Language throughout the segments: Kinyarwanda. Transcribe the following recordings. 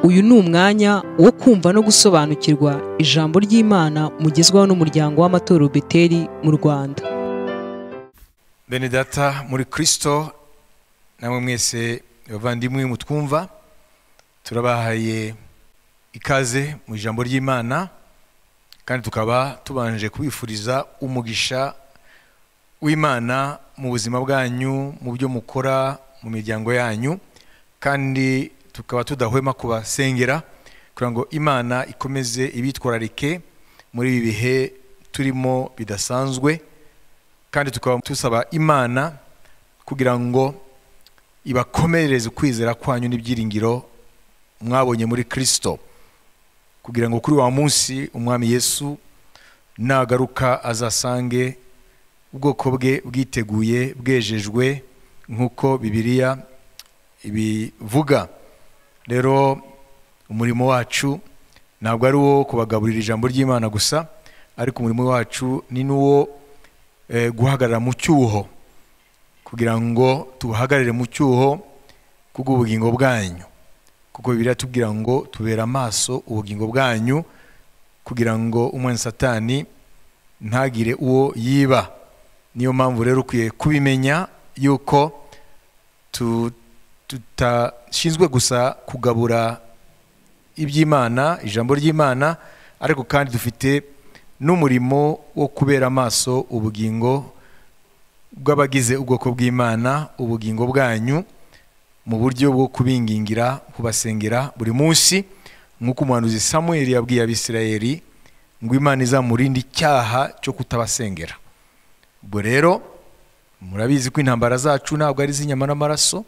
uyu ni umwanya wo kumva no gusobanukirwa ijambo ry'imana mugezwaho n'umuryango w'amatorero beteri mu rwanda bene data muri kirisito namwe mwese abavandimwe mutwumva turabahaye ikaze mu ijambo ry'imana kandi tukaba tubanje kubifuriza umugisha w'imana mu buzima bwanyu mu byo mukora mu miryango yanyu kandi tukaba tudahwema kubasengera kugira ngo imana ikomeze ibitwararike muri ibi bihe turimo bidasanzwe kandi tukaba dusaba imana kugira ngo ibakomereze ukwizera kwanyu n'ibyiringiro mwabonye muri kirisito kugira ngo kuri wa munsi umwami yesu nagaruka azasange ubwoko bwe bwiteguye bwejejwe nk'uko bibiriya ibivuga rero umurimo wacu ntabwo ari uwo kubagaburira ijambo ry'imana gusa ariko umurimo wacu ni n'uwo guhagarara mu cyuho kugira ngo tubahagarare mu cyuho kubw'ubugingo bwanyu kuko bibiriya tubwira ngo tubera amaso ubugingo bwanyu kugira ngo umwana satani ntagire uwo yiba niyo mpamvu rero ukwiye kubimenya yuko tudashinzwe gusa kugabura iby'imana ijambo ry'imana ariko kandi dufite n'umurimo wo kubera amaso ubugingo bw'abagize ubwoko bw'imana ubugingo bwanyu mu buryo bwo kubingingira kubasengera buri munsi nk'uko umuhanuzi samuel yabwiye abisirayeri ngo imana izamurinde icyaha cyo kutabasengera ubwo rero murabizi ko intambara zacu ntabwo ari iz'inyama n'amaraso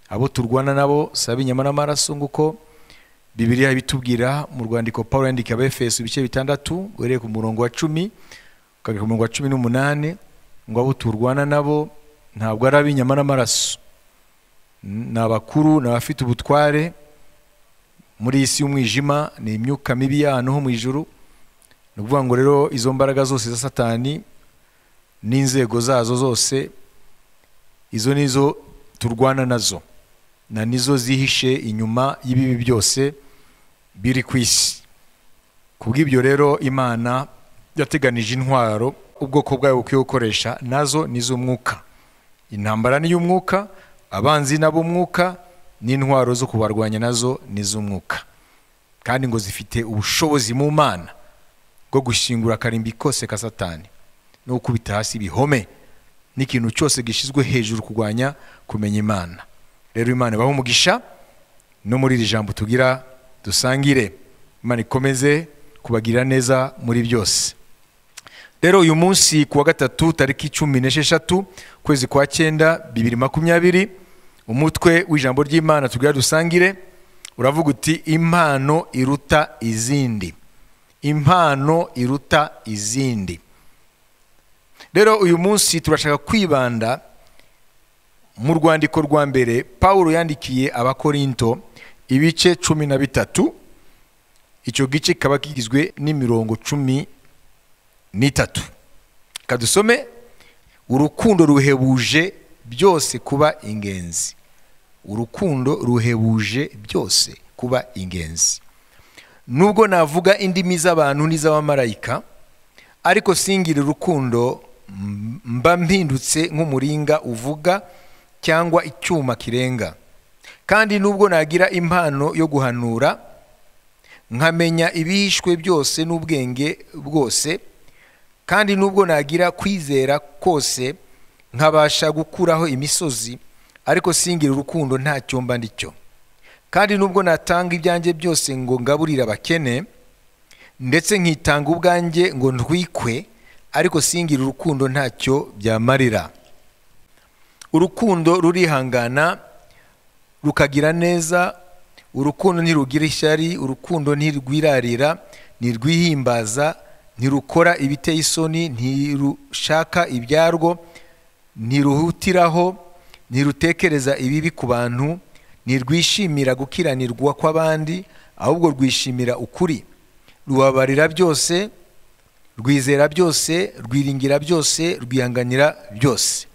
abo turwana nabo si ab'inyama n'amaraso nk'uko bibiriya bitubwira mu rwandiko paul yandika abefeso ibice bitandatu uhereye ku murongo wa cumi ukajya ku murongo wa cumi n'umunani ngo abo turwana nabo ntabwo ari ab'inyama n'amaraso ni abakuru ni abafite ubutware muri iyi si y'umwijima ni imyuka mibi y'ahantu ho mu ijuru ni ukuvuga ngo rero izo mbaraga zose za satani n'inzego zazo zose izo ni zo turwana nazo na nizo zihishe inyuma y'ibibi byose biri ku isi kubw'ibyo rero imana yateganije intwaro ubwoko bwayo bukwiye gukoresha nazo ni iz'umwuka intambara ni iy'umwuka abanzi n'ab'umwuka n'intwaro zo kubarwanya nazo ni iz'umwuka kandi ngo zifite ubushobozi mu mana bwo gushingura akarimbi kose ka satani no gukubita hasi ibihome n'ikintu cyose gishyizwe hejuru kurwanya kumenya imana rero imana ibaho umugisha no muri iri jambo tugira dusangire imana ikomeze kubagirira neza muri byose rero uyu munsi ku wa gatatu tariki cumi n'esheshatu ukwezi kwa cyenda bibiri makumyabiri umutwe w'ijambo ry'imana tugira dusangire uravuga uti impano iruta izindi impano iruta izindi rero uyu munsi turashaka kwibanda mu rwandiko rwa mbere paul yandikiye abakorinto ibice cumi na bitatu icyo gice kikaba kigizwe n'imirongo cumi n'itatu kadusome urukundo ruhebuje byose kuba ingenzi urukundo ruhebuje byose kuba ingenzi nubwo navuga indimi z'abantu n'iz'abamarayika ariko singire urukundo mba mpindutse nk'umuringa uvuga cyangwa icyuma kirenga kandi nubwo nagira impano yo guhanura nkamenya ibihishwe byose n'ubwenge bwose kandi nubwo nagira kwizera kose nkabasha gukuraho imisozi ariko singira urukundo nta cyumba ndi cyo kandi nubwo natanga ibyanjye byose ngo ngaburire abakene ndetse nkitanga ubwanjye ngo ntwikwe ariko singira urukundo ntacyo byamarira urukundo rurihangana rukagira neza urukundo ntirugira ishyari urukundo ntirwirarira ntirwihimbaza ntirukora ibiteye isoni ntirushaka ibyarwo ntiruhutiraho ntirutekereza ibibi ku bantu ntirwishimira gukiranirwa kw'abandi ahubwo rwishimira ukuri rubabarira byose rwizera byose rwiringira byose rwihanganira byose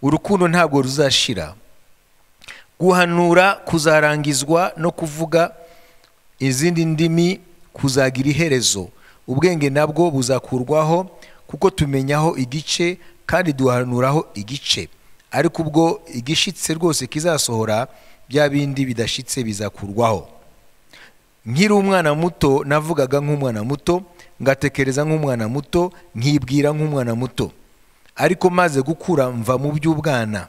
urukundo ntabwo ruzashira guhanura kuzarangizwa no kuvuga izindi ndimi kuzagira iherezo ubwenge nabwo buzakurwaho kuko tumenyaho igice kandi duhanuraho igice ariko ubwo igishitse rwose kizasohora bya bindi bidashitse bizakurwaho nkiri umwana muto navugaga nk'umwana muto ngatekereza nk'umwana muto nkibwira nk'umwana muto ariko maze gukura mva mu by'ubwana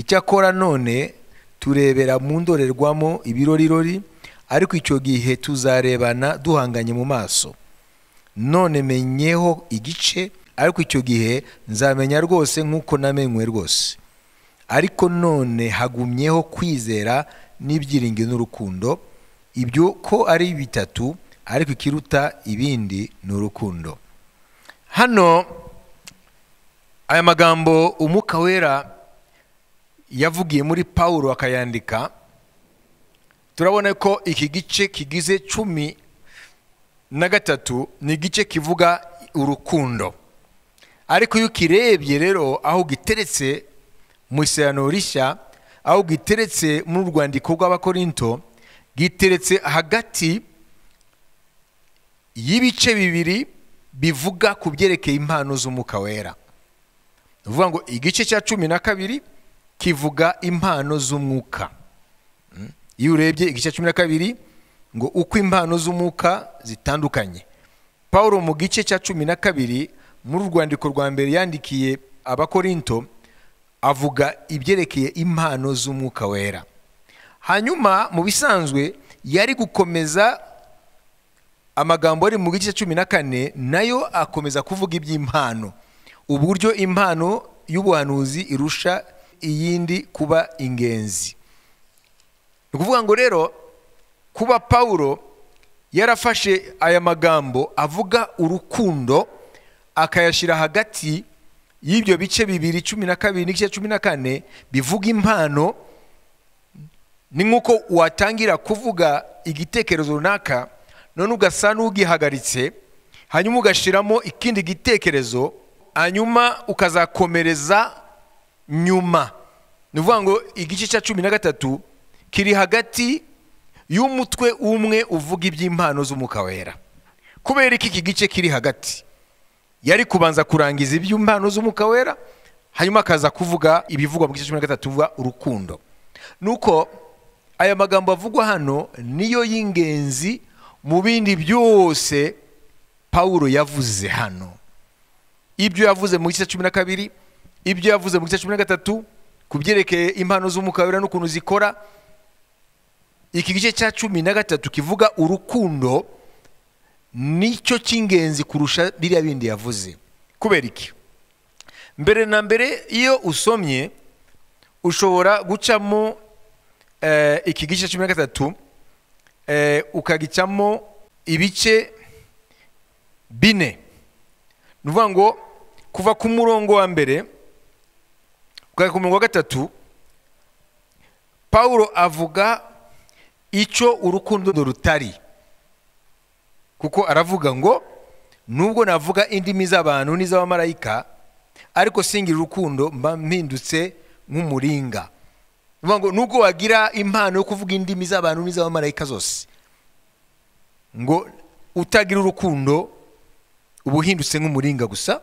icyakora none turebera mu ndorerwamo ibirorirori ariko icyo gihe tuzarebana duhanganye mu maso none menyeho igice ariko icyo gihe nzamenya rwose nk'uko namenywe rwose ariko none hagumyeho kwizera n'ibyiringiro n'urukundo ibyo ko ari bitatu ariko ikiruta ibindi ni urukundo hano aya magambo umwuka wera yavugiye muri paul akayandika turabona ko iki gice kigize cumi na gatatu ni igice kivuga urukundo ariko iyo ukirebye rero aho giteretse mu isirano rishya aho giteretse mu rwandiko rw'abakorinto giteretse hagati y'ibice bibiri bivuga ku byerekeye impano z'umwuka wera ni ukuvuga ngo igice cya cumi na kabiri kivuga impano z'umwuka iyo urebye igice cya cumi na kabiri ngo uko impano z'umwuka zitandukanye paul mu gice cya cumi na kabiri muri rwandiko rwa mbere yandikiye abakorinto avuga ibyerekeye impano z'umwuka wera hanyuma mu bisanzwe yari gukomeza amagambo ari mu gice cya cumi na kane nayo akomeza kuvuga iby'impano uburyo impano y'ubuhanuzi irusha iyindi kuba ingenzi ni ukuvuga ngo rero kuba paul yarafashe aya magambo avuga urukundo akayashyira hagati y'ibyo bice bibiri cumi na kabiri n'igice cumi na kane bivuga impano ni nk'uko watangira kuvuga igitekerezo runaka none ugasa n'ugihagaritse hanyuma ugashyiramo ikindi gitekerezo hanyuma ukazakomereza nyuma ni ukuvuga ngo igice cya cumi na gatatu kiri hagati y'umutwe umwe uvuga iby'impano z'umwuka wera kubera ko iki gice kiri hagati yari kubanza kurangiza iby'impano z'umwuka wera hanyuma akaza kuvuga ibivugwa mu gice cumi na gatatu bivuga urukundo ni uko aya magambo avugwa hano niyo y'ingenzi mu bindi byose paul yavuze hano ibyo yavuze mu gice cumi na kabiri ibyo yavuze mu gice cumi na gatatu ku byerekeye impano wera n'ukuntu zikora iki gice cya cumi na gatatu kivuga urukundo nicyo cy'ingenzi kurusha biriya bindi yavuze kubera iki mbere na mbere iyo usomye ushobora gucamo iki gice cumi na gatatu ukagicamo ibice bine ni ukuvuga ngo kuva ku murongo wa mbere ukajya ku murongo wa gatatu paul avuga icyo urukundo rutari kuko aravuga ngo nubwo navuga indimi z'abantu n'iz'abamarayika ariko singira urukundo mba mpindutse nk'umuringa ngo nubwo wagira impano yo kuvuga indimi z'abantu n'iz'abamarayika zose ngo utagira urukundo uba uhindutse nk'umuringa gusa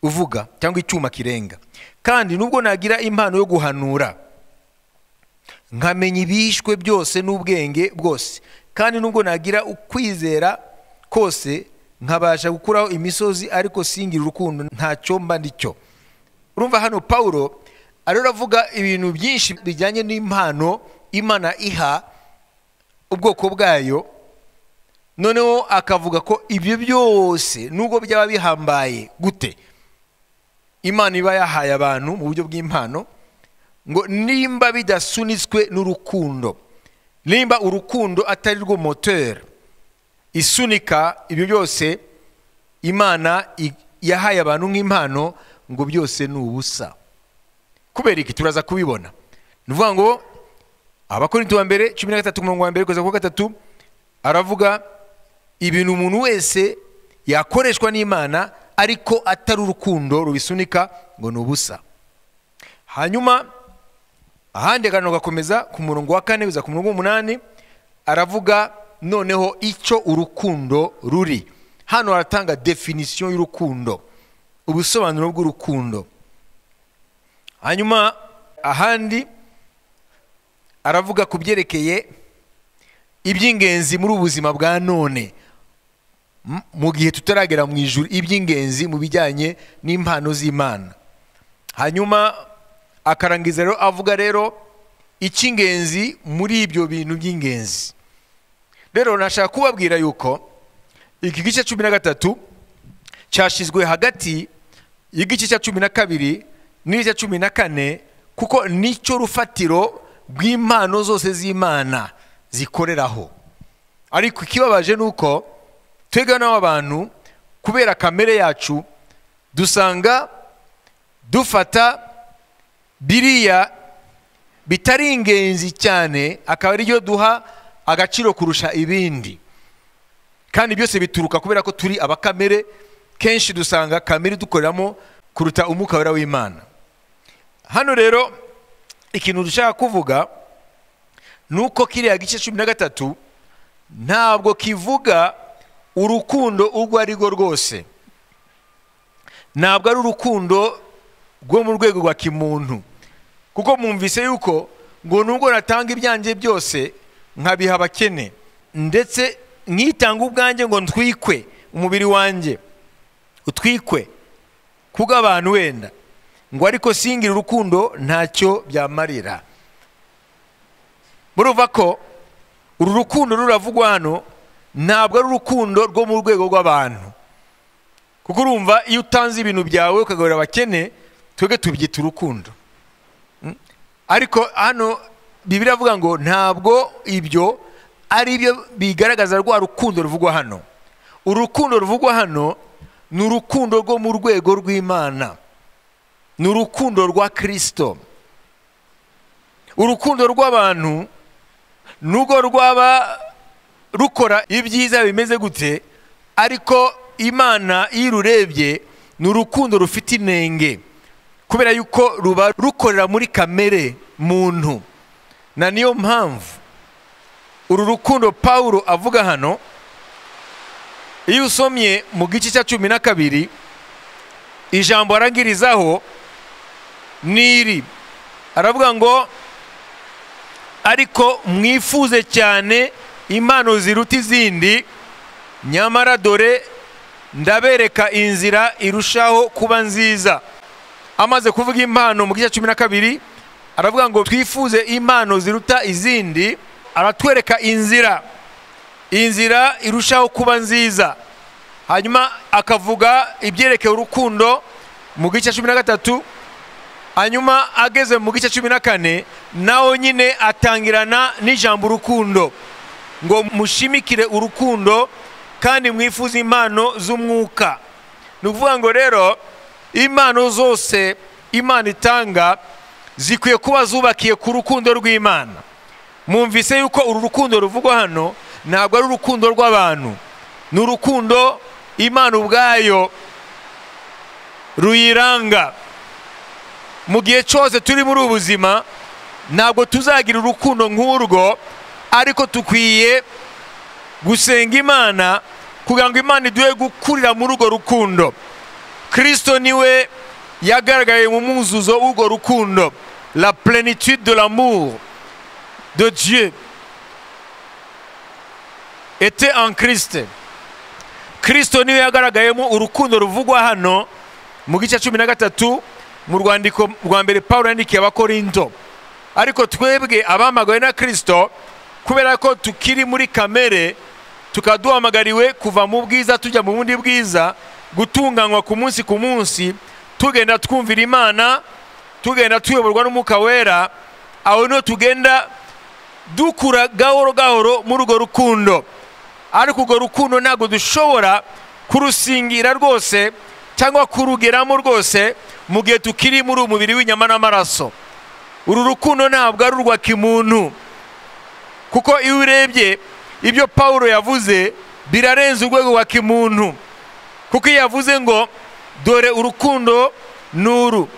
uvuga cyangwa icyuma kirenga kandi nubwo nagira impano yo guhanura nkamenya ibishwe byose n'ubwenge bwose kandi nubwo nagira ukwizera kose nkabasha gukuraho imisozi ariko singira urukundo ntacyo mba ndicyo urumva hano paul ariyo avuga ibintu byinshi bijyanye n'impano imana iha ubwoko bwayo noneho akavuga ko ibyo byose nubwo byaba bihambaye gute imana iba yahaye abantu mu buryo bw'impano ngo nimba bidasunitswe n'urukundo nimba urukundo atari rwo moteri isunika ibyo byose imana yahaye abantu nk'impano ngo byose ni ubusa kubera iki turaza kubibona ni ukuvuga ngo abakorinti wa mbere cumi na gatatu mirongo wa mbere kugeza kuwa gatatu aravuga ibintu umuntu wese yakoreshwa n'imana ariko atari urukundo rubisunika ngo ni ubusa hanyuma ahandi akantu gakomeza ku murongo wa kane biza ku murongo w'umunani aravuga noneho icyo urukundo ruri hano haratanga definisiyo y'urukundo ubusobanuro bw'urukundo hanyuma ahandi aravuga ku byerekeye iby'ingenzi muri ubu buzima bwa none M- mu gihe tutaragera mu ijuru iby'ingenzi mu bijyanye n'impano z'imana hanyuma akarangiza rero avuga rero icy'ingenzi muri ibyo bintu by'ingenzi rero nashaka kubabwira yuko iki gice cumi na gatatu cyashyizwe hagati y'igice cya cumi na kabiri n'igice cya cumi na kane kuko nicyo rufatiro rw'impano zose z'imana zikoreraho ariko ikibabaje ni uko twebwe n'abantu kubera kamere yacu dusanga dufata biriya bitari ingenzi cyane akaba ari byo duha agaciro kurusha ibindi kandi byose bituruka kubera ko turi abakamere kenshi dusanga kamere dukoreramo kuruta umwuka wera w'imana hano rero ikintu dushaka kuvuga ni uko kiriya gice cumi na gatatu ntabwo kivuga urukundo urwo ari rwo rwose ntabwo ari urukundo rwo mu rwego rwa kimuntu kuko mwumvise yuko ngo nubwo natanga ibyanjye byose nkabiha abakene ndetse nkitanga ubwanjye ngo ntwikwe umubiri wanjye utwikwe kuko abantu wenda ngo ariko singira urukundo ntacyo byamarira murumva ko uru rukundo ruravugwa hano ntabwo ari urukundo rwo mu rwego rw'abantu kuko urumva iyo utanze ibintu byawe ukagaburira abakene twebwe tubyita urukundo Mm. ariko hano bibiri avuga ngo ntabwo ibyo ari byo bigaragaza rwa rukundo ruvugwa hano urukundo ruvugwa hano ni urukundo rwo mu rwego rw'imana ni urukundo rwa kirisito urukundo rw'abantu nubwo rwaba rukora ibyiza bimeze gute ariko imana iyo ururebye ni urukundo rufite inenge kubera yuko ruba rukorera muri kamere muntu na niyo mpamvu uru rukundo pawulo avuga hano iyo usomye mu gice cya cumi na kabiri ijambo arangirizaho ni iri aravuga ngo ariko mwifuze cyane impano ziruta izindi nyamara dore ndabereka inzira irushaho kuba nziza amaze kuvuga impano mu gice cya cumi na kabiri aravuga ngo twifuze impano ziruta izindi aratwereka inzira inzira irushaho kuba nziza hanyuma akavuga ibyerekeye urukundo mu gice cya cumi na gatatu hanyuma ageze mu gice cumi na kane naho nyine atangirana n'ijambo urukundo ngo mushimikire urukundo kandi mwifuze impano z'umwuka ni ukuvuga ngo rero impano zose imana itanga zikwiye kuba zubakiye ku rukundo rw'imana mwumvise yuko uru rukundo ruvugwa hano ntabwo ari urukundo rw'abantu ni urukundo imana ubwayo ruyiranga mu gihe cyose turi muri ubu buzima ntabwo tuzagira urukundo nk'urwo ariko dukwiye gusenga imana kugira ngo imana iduhe gukurira muri urwo rukundo kirisito niwe yagaragaye mu mwuzuzo w'urwo rukundo la plenitude de l'amour de dieu était en christ kirisito niwe yagaragayemo urukundo ruvugwa hano mu gice cumi na gatatu mu rwandiko rwa mbere paul yandikiye abakorinto ariko twebwe abamagawe na kirisito kubera ko tukiri muri kamere tukaba duhamagariwe kuva mu bwiza tujya mu bundi bwiza gutunganywa ku munsi ku munsi tugenda twumvira imana tugenda tuyoborwa n'umwuka wera aho niho tugenda dukura gahoro gahoro muri urwo rukundo ariko urwo rukundo ntabwo dushobora kurusingira rwose cyangwa kurugeramo rwose mu gihe tukiri muri uyu mubiri w'inyama n'amaraso uru rukundo ntabwo ari urwa kimuntu kuko iyo urebye ibyo pawulo yavuze birarenze urwego rwa kimuntu kuko iyo yavuze ngo dore urukundo nuru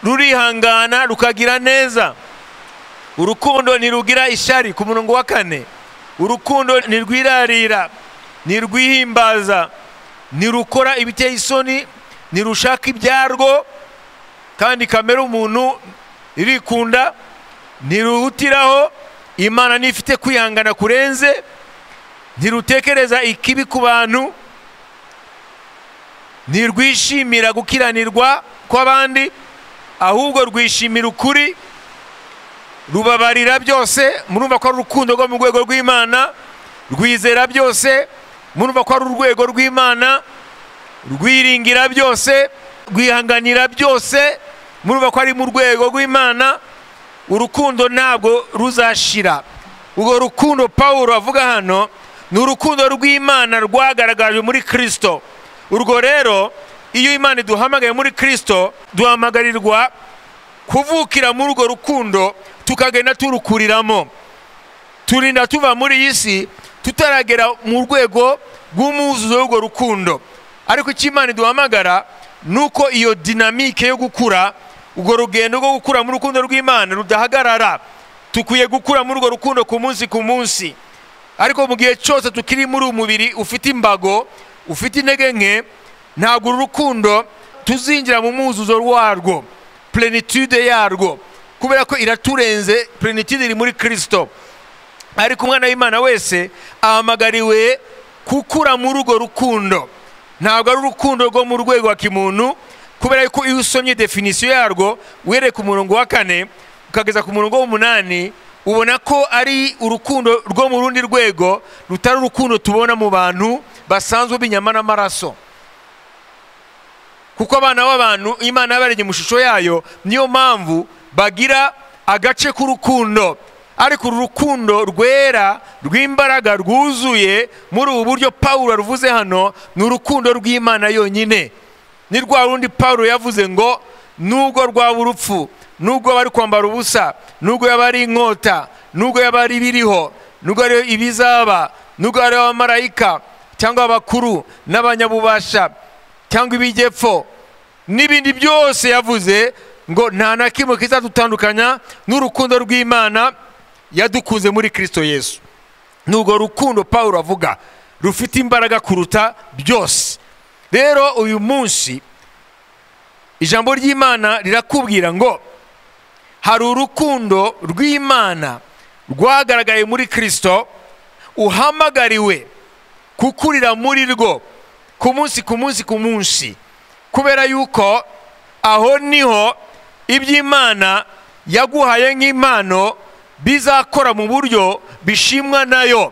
rurihangana rukagira neza urukundo ntirugira ishyari ku murongo wa kane urukundo ntirwirarira ntirwihimbaza ntirukora ibiteye isoni ntirushaka ibyarwo kandi kamere umuntu irikunda ntiruhutiraho imana nifite kwihangana kurenze ntirutekereza ikibi ku bantu ntirwishimira gukiranirwa kw'abandi ahubwo rwishimira ukuri rubabarira byose murumva ko ari urukundo rwo mu rwego rw'imana rwizera byose murumva ko ari urwego rw'imana rwiringira byose rwihanganira byose murumva ko ari mu rwego rw'imana urukundo ntabwo ruzashira urwo rukundo paul avuga hano ni urukundo rw'imana rwagaragajwe muri kirisito urwo rero iyo imana iduhamagaye muri kirisito duhamagarirwa kuvukira muri urwo rukundo tukagenda turukuriramo turinda tuva muri iyi si tutaragera mu rwego rw'umuzuzo w'urwo rukundo ariko icyo imana iduhamagara ni uko iyo dinamike yo gukura urwo rugendo rwo gukura mu rukundo rw'imana rudahagarara dukwiye gukura muri urwo rukundo ku munsi ku munsi ariko mu gihe cyose tukiri muri uyu mubiri ufite imbago ufite intege nke ntabwo uru rukundo tuzinjira mu mwuzuzo warwo plenitude yarwo kubera ko iraturenze plenitude iri muri kirisito ariko umwana w'imana wese ahamagariwe gukura muri urwo rukundo ntabwo ari urukundo rwo mu rwego wa kimuntu kubera ko iyo usomye definisiyo yarwo uhereye ku murongo wa kane ukageza ku murongo w'umunani ubona ko ari urukundo rwo mu rundi rwego rutari urukundo tubona mu bantu basanzwe b'inyama n'amaraso kuko abana b'abantu imana yabarenge mu shusho yayo niyo mpamvu bagira agace k'urukundo ariko uru rukundo rwera rw'imbaraga rwuzuye muri ubu buryo paul aruvuze hano ni urukundo rw'imana yonyine ni rwa rundi paul yavuze ngo nubwo rwaba urupfu nubwo bari kwambara ubusa nubwo yaba ari inkota nubwo yaba ari ibiriho nubwo ari ibizaba nubwo ari abamarayika cyangwa abakuru n'abanyabubasha cyangwa ibigepfo n'ibindi byose yavuze ngo nta na kimwe kizadutandukanya n'urukundo rw'imana yadukunze muri kirisito yesu ni urwo rukundo paul avuga rufite imbaraga kuruta byose rero uyu munsi ijambo ry'imana rirakubwira ngo hari urukundo rw'imana rwagaragaye muri kirisito uhamagariwe kukurira muri rwo ku munsi ku munsi ku munsi kubera yuko aho niho iby'imana yaguhaye nk'impano bizakora mu buryo bishimwa nayo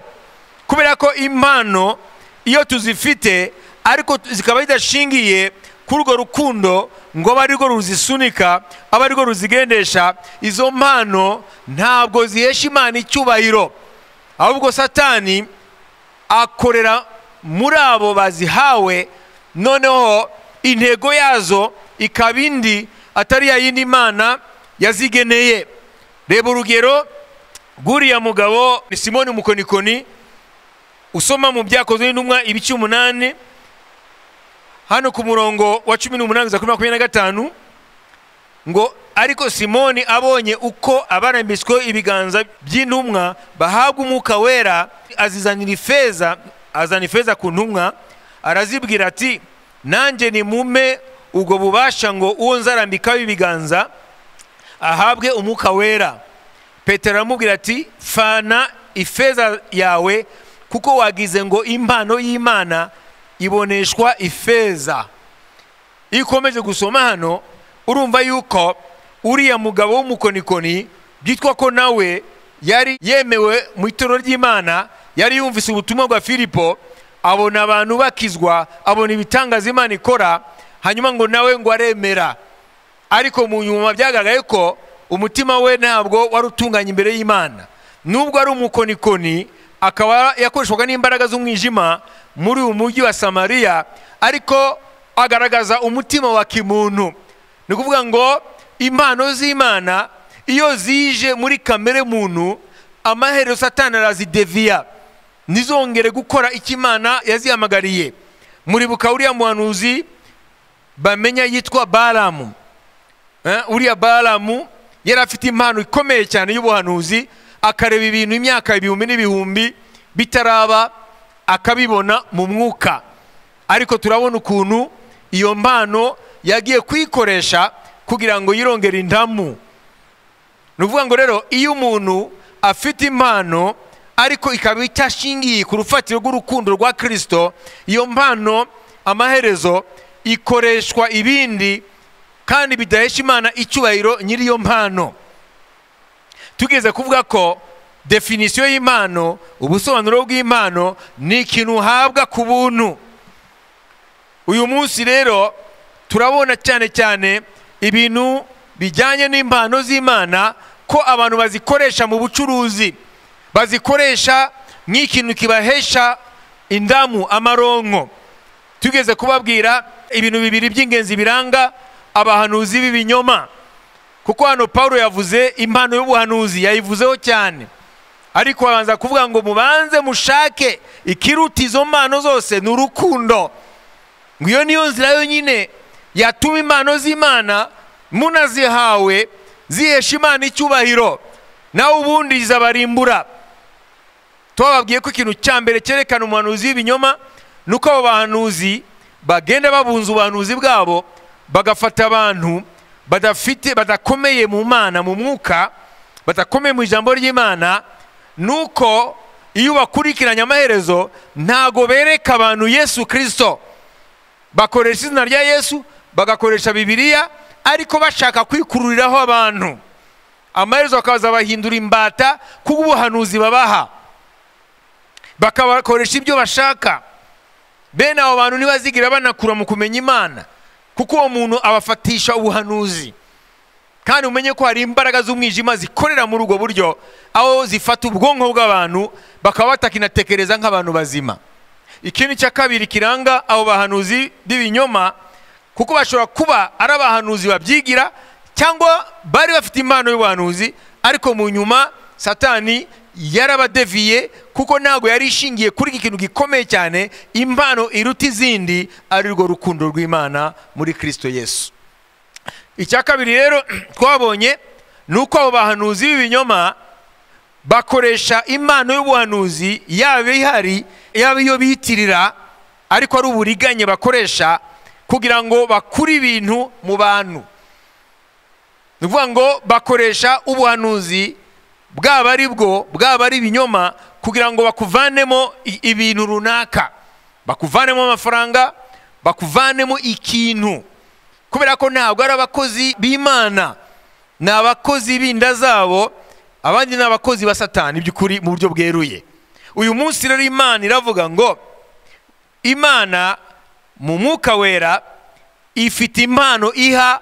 kubera ko impano iyo tuzifite ariko zikaba zidashingiye kuri urwo rukundo ngo abe arirwo ruzisunika abe arirwo ruzigendesha izo mpano ntabwo zihesha imana icyubahiro ahubwo satani akorera muri abo bazihawe noneho intego yazo ikaba indi atari ya yindi mana yazigeneye reba urugero rw'uriya mugabo ni simoni umukonikoni usoma mu byakozwe n'intumwa ibice umunani hano ku murongo wa cumi n'umunani za kuri makumyabiri na gatanu ngo ariko simoni abonye uko abarambitsweho ibiganza by'intumwa bahabwa umwuka wera azizanira ifeza azana ifeza ku ntumwa arazibwira ati nanjye ni mume ubwo bubasha ngo uwo nzarambikaho ibiganza ahabwe umwuka wera petero aramubwira ati fana ifeza yawe kuko wagize ngo impano y'imana iboneshwa ifeza iyo ukomeje gusoma hano urumva yuko uriya mugabo w'umukonikoni byitwa ko nawe yari yemewe mu itorero ry'imana yari yumvise ubutumwa bwa filipo abona abantu bakizwa abona ibitangaza imana ikora hanyuma ngo nawe ngo aremera ariko mu nyuma byagaragaye ko umutima we ntabwo wari utunganye imbere y'imana nubwo ari umukonikoni akaba yakoreshwaga n'imbaraga z'umwijima muri uyu mujyi wa samariya ariko agaragaza umutima wa kimuntu ni ukuvuga ngo impano z'imana iyo zije muri kamere muntu amaherezo satani arazideviya ntizongere gukora icyo imana yazihamagariye muribuka uriya muhanuzi bamenya yitwa baramu uriya baramu yari afite impano ikomeye cyane y'ubuhanuzi akareba ibintu imyaka ibihumbi n'ibihumbi bitaraba akabibona mu mwuka ariko turabona ukuntu iyo mpano yagiye kuyikoresha kugira ngo yirongere indamu ni ukuvuga ngo rero iyo umuntu afite impano ariko ikaba itashingiye ku rufatiro rw'urukundo rwa kirisito iyo mpano amaherezo ikoreshwa ibindi kandi bidahesha imana icyubahiro nyir'iyo mpano tugeze kuvuga ko definisiyo y'impano ubusobanuro bw'impano ni ikintu uhabwa ku buntu uyu munsi rero turabona cyane cyane ibintu bijyanye n'impano z'imana ko abantu bazikoresha mu bucuruzi bazikoresha nk'ikintu kibahesha indamu amaronko tugeze kubabwira ibintu bibiri by'ingenzi biranga abahanuzi b'ibinyoma kuko hano paul yavuze impano y'ubuhanuzi yayivuzeho cyane ariko abanza kuvuga ngo mubanze mushake ikiruta izo mpano zose ni urukundo ngo iyo niyo nzira yonyine yatuma impano z'imana munazihawe zihesha imana icyubahiro nawe ubundi zabarimbura tubababwiye ko ikintu cya mbere cyerekana umuhanuzi w'ibinyoma ni uko abo bahanuzi bagenda babunza ubuhanuzi bwabo bagafata abantu badafite badakomeye mu mana mu mwuka badakomeye mu ijambo ry'imana ni uko iyo bakurikiranye amaherezo ntago bereka abantu yesu kirisito bakoresha izina rya yesu bagakoresha bibiliya ariko bashaka kwikururiraho abantu amaherezo bakaza bahindura imbata kubw'ubuhanuzi babaha bakabakoresha ibyo bashaka bene abo bantu ntibazigira banakura mu kumenya imana kuko uwo muntu abafatisha ubuhanuzi kandi umenye ko hari imbaraga z'umwijima zikorera muri ubwo buryo aho zifata ubwonko bw'abantu bakaba batakinatekereza nk'abantu bazima ikindi cya kabiri kiranga abo bahanuzi b'ibinyoma kuko bashobora kuba ari abahanuzi babyigira cyangwa bari bafite impano y'ubuhanuzi ariko mu nyuma satani yarabadeviye kuko ntabwo yari ishingiye kuri iki kintu gikomeye cyane impano iruta izindi ari rwo rukundo rw'imana muri kirisito yesu icya kabiri rero twabonye ni uko abo bahanuzi b'ibinyoma bakoresha impano y'ubuhanuzi yaba ihari yaba iyo biyitirira ariko ari uburiganye bakoresha kugira ngo bakure ibintu mu bantu ni ukuvuga ngo bakoresha ubuhanuzi bwaba ari bwo bwaba ari ibinyoma kugira ngo bakuvanemo ibintu runaka bakuvanemo amafaranga bakuvanemo ikintu kubera ko ntabwo ari abakozi b'imana ni abakozi b'inda zabo abandi ni abakozi ba satani by'ukuri mu buryo bweruye uyu munsi rero imana iravuga ngo imana mu mwuka wera ifite impano iha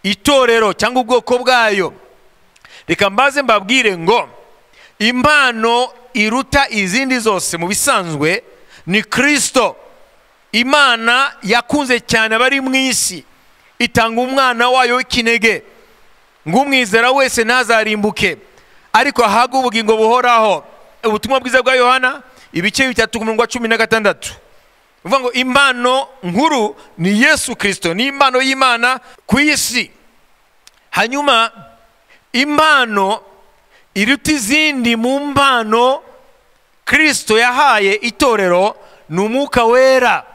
itorero cyangwa ubwoko bwayo reka mbaze mbabwire ngo impano iruta izindi zose mu bisanzwe ni kirisito imana yakunze cyane abari mu isi itanga umwana wayo w'ikinege ngo umwizera wese ntazarimbuke ariko ahabwe ubugingo buhoraho ubutumwa bwiza bwa yohana ibice bitatu ku murongo wa cumi na gatandatu uvuga ngo impano nkuru ni yesu kirisito ni impano y'imana ku isi hanyuma impano iruta izindi mu mpano kirisito yahaye itorero ni umwuka wera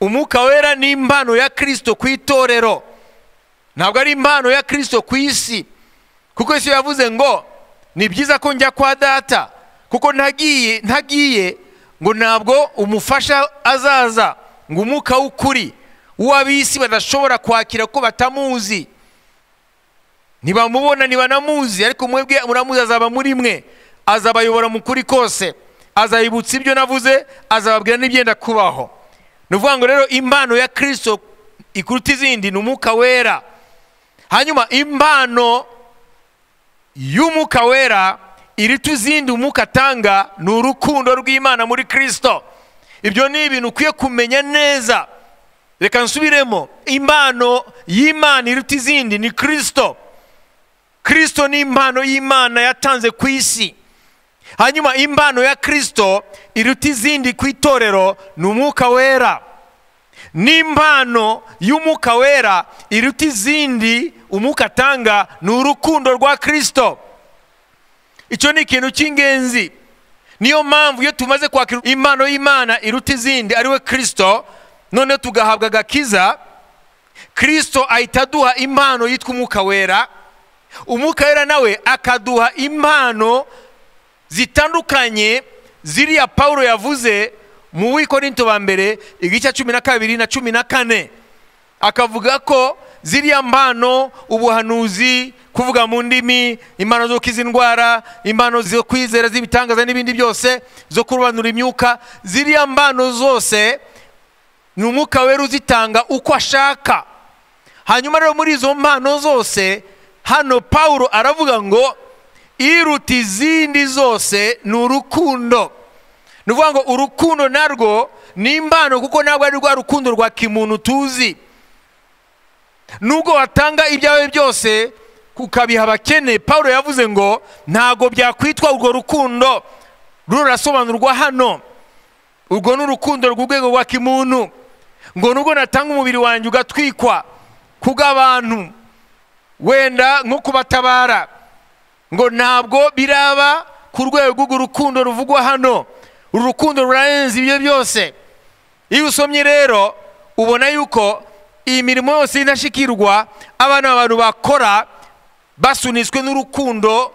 umwuka wera ni impano ya kirisito ku itorero ntabwo ari impano ya kirisito ku isi kuko isi yavuze ngo ni byiza ko njya kwa data kuko ntagiye ntagiye ngo ntabwo umufasha azaza ngo umwuka w'ukuri w'ab'isi badashobora kwakira ko batamuzi ntibamubona ntibanamuzi ariko mwebwe muramuzi azaba muri mwe azabayobora mu kuri kose azayibutsa ibyo navuze azababwira n'ibyenda kubaho ni ukuvuga ngo rero impano ya kirisito ikuruta izindi ni umwuka wera hanyuma impano y'umwuka wera iruta izindi umwuka atanga ni urukundo rw'imana muri kirisito ibyo ni ibintu ukwiye kumenya neza reka nsubiremo impano y'imana iruta izindi ni kirisito kirisito ni impano y'imana yatanze ku isi hanyuma impano ya kirisito iruta izindi ku itorero ni umwuka wera n'impano y'umwuka wera iruta izindi umwuka atanga ni urukundo rwa kirisito icyo ni ikintu cy'ingenzi niyo mpamvu iyo tumaze kwakira impano y'imana iruta izindi ari we kirisito noneho tugahabwa agakiza kirisito ahita aduha impano yitwa umwuka wera umwuka wera nawe akaduha impano zitandukanye ziriya paul yavuze mu wikorinto ba mbere igice cumi na kabiri na cumi na kane akavuga ko ziriya mpano ubuhanuzi kuvuga mu ndimi impano zo gukiza indwara impano zo kwizera z'ibitangaza n'ibindi byose zo kurobanura imyuka ziriya mpano zose ni umwuka wera uzitanga uko ashaka hanyuma rero muri izo mpano zose hano paul aravuga ngo iruta izindi zose ni urukundo ni ukuvuga ngo urukundo narwo ni impano kuko ntabwo ari rwa rukundo rwa kimuntu tuzi nubwo watanga ibyawe byose ukabiha abakene paul yavuze ngo ntabwo byakwitwa urwo rukundo rurasobanurwa hano urwo ni urukundo rw'urwego rwa kimuntu ngo nubwo natanga umubiri wanjye ugatwikwa kubw'abantu wenda nko kubatabara ngo ntabwo biraba ku rwego rw'urukundo ruvugwa hano uru rukundo rurarenze ibyo byose iyo usomye rero ubona yuko iyi mirimo yose y'indashyikirwa abana abantu bakora basunitswe n'urukundo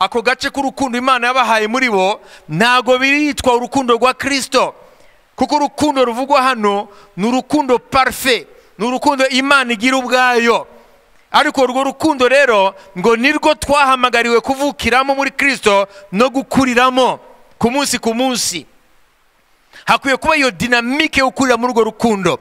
ako gace k'urukundo imana yabahaye muri bo ntabwo biritwa urukundo rwa kirisito kuko urukundo ruvugwa hano ni urukundo parufe ni urukundo imana igira ubwayo ariko urwo rukundo rero ngo nirwo twahamagariwe kuvukiramo muri kirisito no gukuriramo ku munsi ku munsi hakwiye kuba iyo dinamike yo gukurira muri urwo rukundo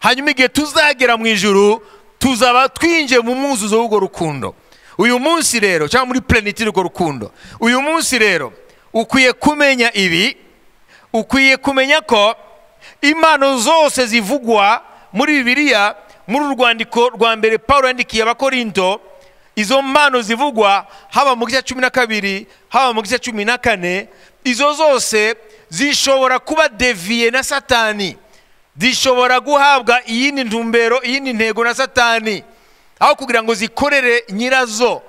hanyuma igihe tuzagera mu ijuru tuzaba twinjiye mu mwuzuzo w'urwo rukundo uyu munsi rero cyangwa muri pureniti urwo rukundo uyu munsi rero ukwiye kumenya ibi ukwiye kumenya ko impano zose zivugwa muri bibiliya muri uru rwandiko rwa mbere paul yandikiye abakorinto izo mpano zivugwa haba mu gice cumi na kabiri haba mu gice cumi na kane izo zose zishobora kuba deviye na satani zishobora guhabwa iyindi ntumbero iyindi ntego na satani aho kugira ngo zikorere nyirazo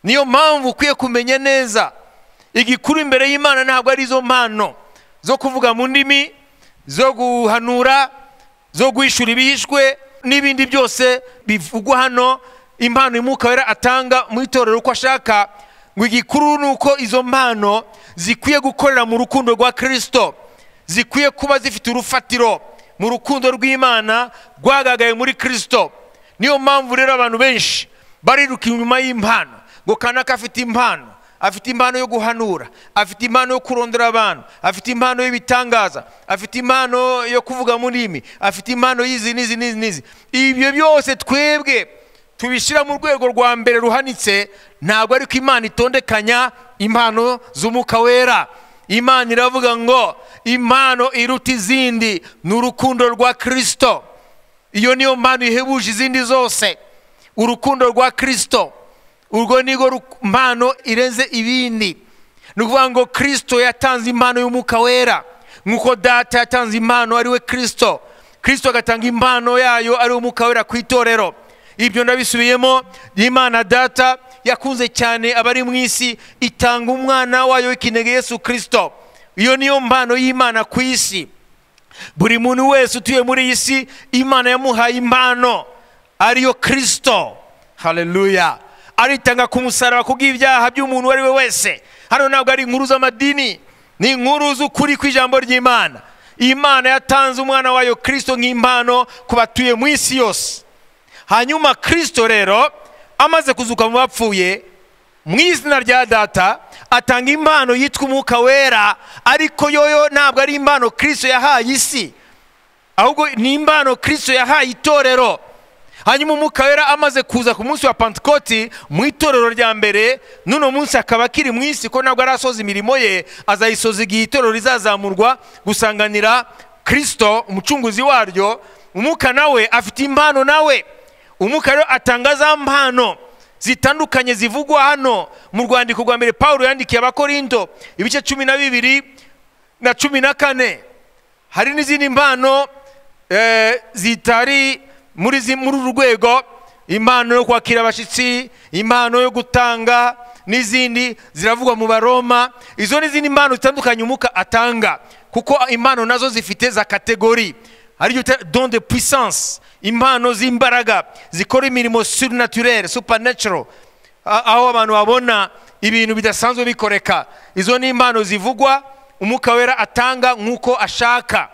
niyo mpamvu ukwiye kumenya neza igikuru imbere y'imana ntabwo ari izo mpano zo kuvuga mu ndimi zo guhanura zo guhishura ibihishwe n'ibindi byose bivugwa hano impano y'umwuka wera atanga mu itorero uko ashaka ngo igikuru ni uko izo mpano zikwiye gukorera mu rukundo rwa kirisito zikwiye kuba zifite urufatiro mu rukundo rw'imana rwagaragaye muri kirisito niyo mpamvu rero abantu benshi bariruka inyuma y'impano ngo kanaka afite impano afite impano yo guhanura afite impano yo kurondora abantu afite impano y'ibitangaza afite impano yo kuvuga mu ndimi afite impano y'izi n'izi n'izi n'izi ibyo byose twebwe tubishyira mu rwego rwa mbere ruhanitse ntabwo ariko imana itondekanya impano z'umwuka wera imana iravuga ngo impano iruta izindi ni urukundo rwa kirisito iyo niyo mpano ihebuje izindi zose urukundo rwa kirisito urwo ni rwo mpano irenze ibindi ni ukuvuga ngo kirisito yatanze impano y'umwuka wera nk'uko data yatanze impano ari we kirisito kirisito agatanga impano yayo ari umwuka wera ku itorero ibyo ndabisubiyemo imana data yakunze cyane abari mu isi itanga umwana wayo w'ikinege yesu kirisito iyo niyo mpano y'imana ku isi buri muntu wese utuye muri iyi si imana yamuhaye impano ariyo kirisito hareruya aritanga ku musaraba kubw'ibyaha by'umuntu uwo ari we wese hano ntabwo ari inkuru z'amadini ni inkuru z'ukuri kw'ijambo ry'imana imana yatanze umwana wayo kirisito nk'impano ku batuye mu isi yose hanyuma kirisito rero amaze kuzuka mu bapfuye mu izina rya data atanga impano yitwa umwuka wera ariko yoyo ntabwo ari impano kirisito yahaye isi ahubwo ni impano kirisito yahaye itorero hanyuma umwuka wera amaze kuza ku munsi wa pantikoti mu itorero rya mbere n'uno munsi akaba akiri mu isi ko ntabwo arasoza imirimo ye azayisoza igihe itorero rizazamurwa gusanganira kirisito umucunguzi waryo umwuka nawe afite impano nawe umwuka rero atanga za mpano zitandukanye zivugwa hano mu rwandiko rwa mbere paul yandikiye abakorinto ibice cumi na bibiri na cumi na kane hari n'izindi mpano zitari muri uru rwego impano yo kwakira abashyitsi impano yo gutanga n'izindi ziravugwa mu baroma izo n'izindi mpano zitandukanye umwuka atanga kuko impano nazo zifite za kategori hari igihe uta- don de puissance impano z'imbaraga zikora imirimo surnaturere supernatural a- aho abantu babona ibintu bidasanzwe bikoreka izo ni impano zivugwa umwuka wera atanga nk'uko ashaka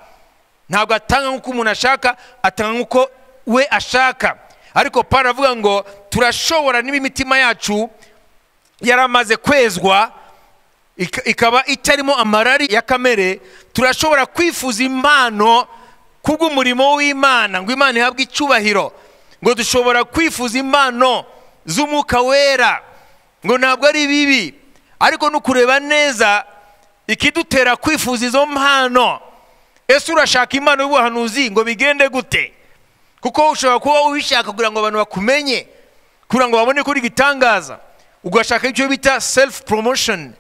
ntabwo atanga nk'uko umuntu ashaka atanga nk'uko we ashaka ariko Pawulo aravuga ngo turashobora niba imitima yacu yaramaze kwezwa ik- ikaba itarimo amarari ya kamere turashobora kwifuza impano kubw'umurimo w'imana ngo imana ihabwe icyubahiro ngo dushobora kwifuza impano z'umwuka wera ngo ntabwo ari bibi ariko no kureba neza ikidutera kwifuza izo mpano ese urashaka impano y'ubuhanuzi ngo bigende gute kuko ushobora kuba ubishaka kugira ngo abantu bakumenye kugira ngo babone ko uri igitangaza ugashaka icyo bita self promotion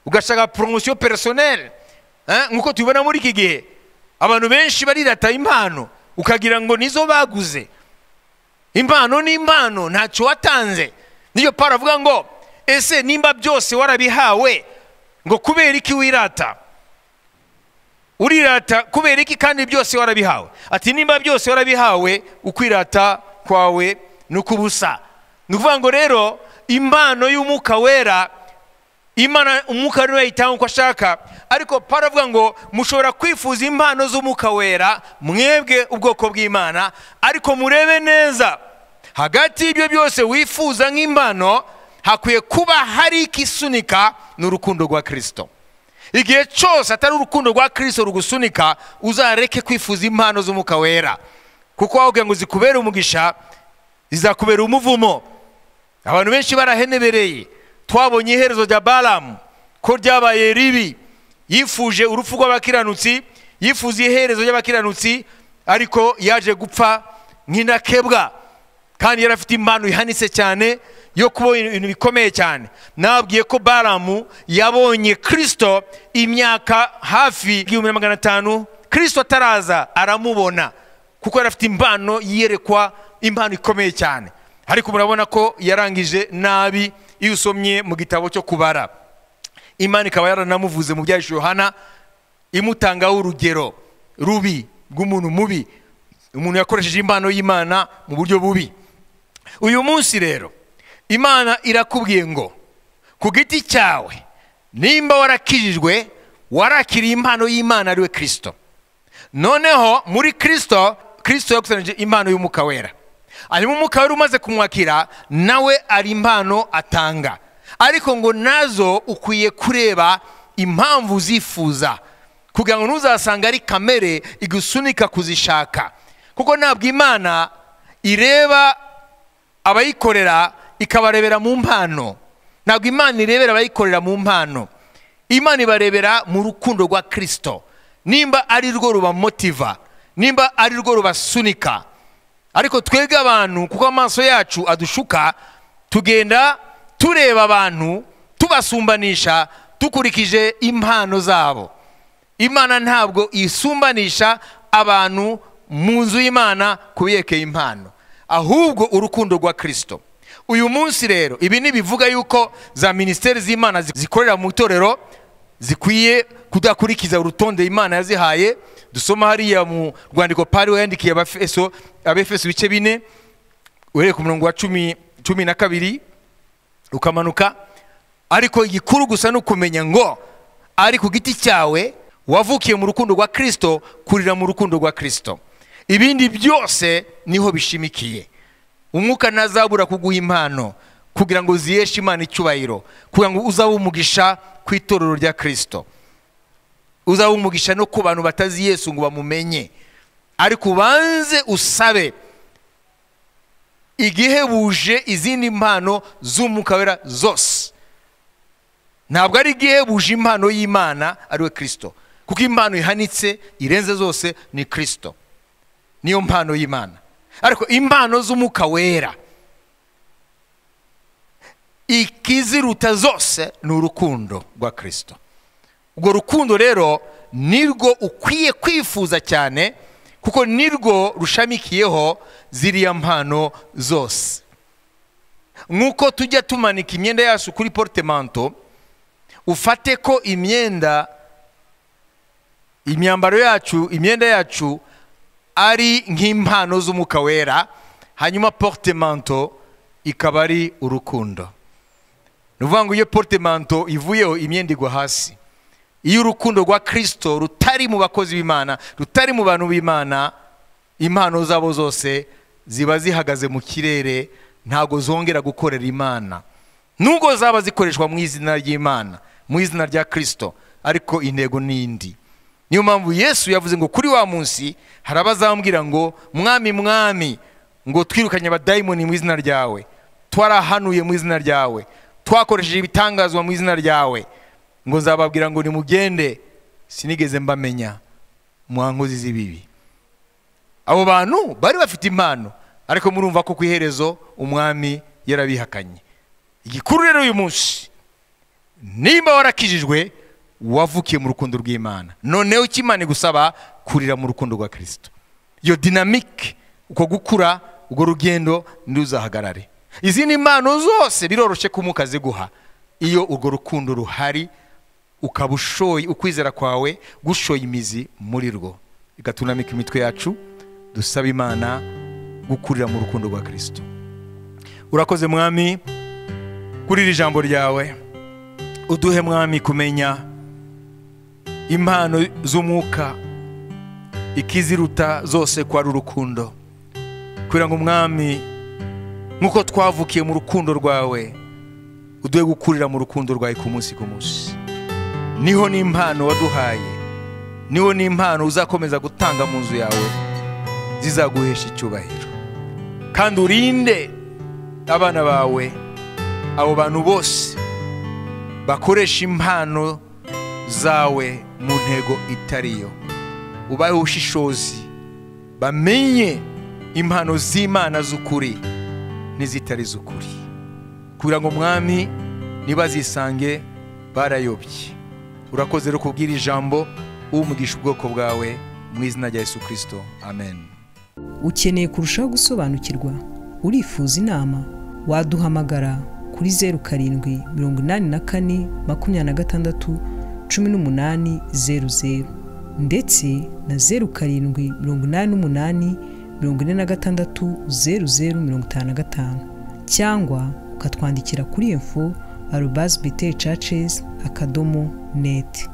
ugashaka poromosiyo personel Eh, nk'uko tubibona muri iki gihe abantu benshi barirata impano ukagira ngo nizo baguze impano ni impano ntacyo watanze niyo Pawulo avuga ngo ese nimba byose warabihawe ngo kubera iki wirata urirata kubera iki kandi byose warabihawe ati nimba byose warabihawe ukwirata kwawe ni ukubusa ni ukuvuga ngo rero impano y'umwuka wera imana umwuka wera yayitanga uko ashaka ariko Pawulo avuga ngo mushobora kwifuza impano z'umwuka wera mwebwe ubwoko bw'imana ariko murebe neza hagati y'ibyo byose wifuza nk'impano hakwiye kuba hari ikisunika ni urukundo rwa kirisito igihe cyose atari urukundo rwa kirisito rugusunika uzareke kwifuza impano z'umwuka wera kuko wababwira ngo zikubere umugisha zizakubera umuvumo abantu benshi barahenebereye twabonye iherezo rya balamu ko ryabaye ribi yifuje urupfu rw'abakiranutsi yifuza iherezo ry'abakiranutsi ariko yaje gupfa nk'inakebwa kandi yari afite impano ihanitse cyane yo kuba ibintu bikomeye cyane nababwiye ko baramu yabonye kirisito imyaka hafi y'igihumbi na magana atanu kirisito ataraza aramubona kuko yari afite impano yerekwa impano ikomeye cyane ariko murabona ko yarangije nabi iyo usomye mu gitabo cyo kubara imana ikaba yaranamuvuze mu byahishe yohana imutangaho urugero rubi rw'umuntu mubi umuntu yakoresheje impano y'imana mu buryo bubi uyu munsi rero imana irakubwiye ngo ku giti cyawe nimba warakijijwe warakiriye impano y'imana ariwe kirisito noneho muri kirisito kirisito yakusanyije impano y'umwuka wera hanyuma umwuka wera umaze kumwakira nawe ari impano atanga ariko ngo nazo ukwiye kureba impamvu uzifuza kugira ngo ntuzasanga ari kamere igusunika kuzishaka kuko ntabwo imana ireba abayikorera ikabarebera mu mpano ntabwo imana irebera abayikorera mu mpano imana ibarebera mu rukundo rwa kirisito nimba ari rwo rubamotiva nimba ari rwo rubasunika ariko twebwe abantu kuko amaso yacu adushuka tugenda tureba abantu tubasumbanisha dukurikije impano zabo imana ntabwo isumbanisha abantu mu nzu y'imana ku biyekeye impano ahubwo urukundo rwa kirisito uyu munsi rero ibi ntibivuga yuko za minisiteri z'imana zi- zikorera mu itorero zikwiye kudakurikiza urutonde imana yazihaye dusoma hariya mu rwandiko pari yandikiye abafeso abefeso ibice bine uhereye ku murongo wa cumi cumi na kabiri ukamanuka ariko igikuru gusa ni ukumenya ngo ari ku giti cyawe wavukiye mu rukundo rwa kirisito kurira mu rukundo rwa kirisito ibindi byose niho bishimikiye umwuka ntazabura kuguha impano kugira ngo ziyeshe imana icyubahiro kugira ngo uzabe umugisha ku itorero rya kirisito uzabe umugisha no ku bantu batazi yesu ngo bamumenye ariko ubanze usabe igihebuje izindi mpano z'umwuka wera zose ntabwo ari igihebuje impano y'imana ariwe kirisito kuko impano ihanitse irenze zose ni kirisito niyo mpano y'imana ariko impano z'umwuka wera ikiziruta zose ni urukundo rwa kirisito urwo rukundo rero nirwo ukwiye kwifuza cyane kuko nirwo rushamikiyeho ziriya mpano zose nk'uko tujya tumanika imyenda yacu kuri poritemanto ufate ko imyenda imyambaro yacu imyenda yacu ari nk'impano z'umwuka wera hanyuma poritemento ikaba ari urukundo ni ukuvuga ngo iyo poritemento ivuyeho imyenda igwa hasi iyo urukundo rwa kirisito rutari mu bakozi b'imana rutari mu bantu b'imana impano zabo zose ziba zihagaze mu kirere ntabwo zongera gukorera imana nubwo zaba zikoreshwa mu izina ry'imana mu izina rya kirisito ariko intego ni indi niyo mpamvu yesu yavuze ngo kuri wa munsi hari abazambwira ngo mwami mwami ngo twirukanye abadayimoni mu izina ryawe twarahanuye mu izina ryawe twakoresheje ibitangazwa mu izina ryawe ngo nzababwira ngo nimugende sinigeze mbamenya mu nkozi z'ibibi abo bantu bari bafite impano ariko murumva ko ku iherezo umwami yarabihakanye igikuru rero uyu munsi nimba warakijijwe wavukiye mu rukundo rw'imana noneho icyo imana igusaba kurira mu rukundo rwa kirisito iyo dinamike uko gukura urwo rugendo ntiruzahagarare izindi mpano zose biroroshye ko umwuka aziguha iyo urwo rukundo ruhari ukaba ushoye ukwizera kwawe gushoye imizi muri rwo igatunamika imitwe yacu dusaba imana gukurira mu rukundo rwa kirisito urakoze mwami kuri iri jambo ryawe uduhe mwami kumenya impano z'umwuka ikiziruta zose ko ari urukundo kugira ngo umwami nk'uko twavukiye mu rukundo rwawe uduhe gukurira mu rukundo rwawe ku munsi ku munsi niho n'impano waduhaye niho n'impano uzakomeza gutanga mu nzu yawe zizaguhesha icyubahiro kandi urinde abana bawe abo bantu bose bakoresha impano zawe mu ntego itariyo ubahe ubushishozi bamenye impano z'imana z'ukuri n'izitari z'ukuri kugira ngo umwami ntibazisange barayobye urakoze rero kubwira ijambo umugisha ubwoko bwawe mu izina rya Yesu kirisito amen ukeneye kurushaho gusobanukirwa urifuza inama waduhamagara kuri zeru karindwi mirongo inani na kane makumyabiri na gatandatu cumi n'umunani zeru zeru ndetse na zeru karindwi mirongo inani n'umunani mirongo ine na gatandatu zeru zeru mirongo itanu na gatanu cyangwa ukatwandikira kuri info arobazi biteri cacezi akadomo neti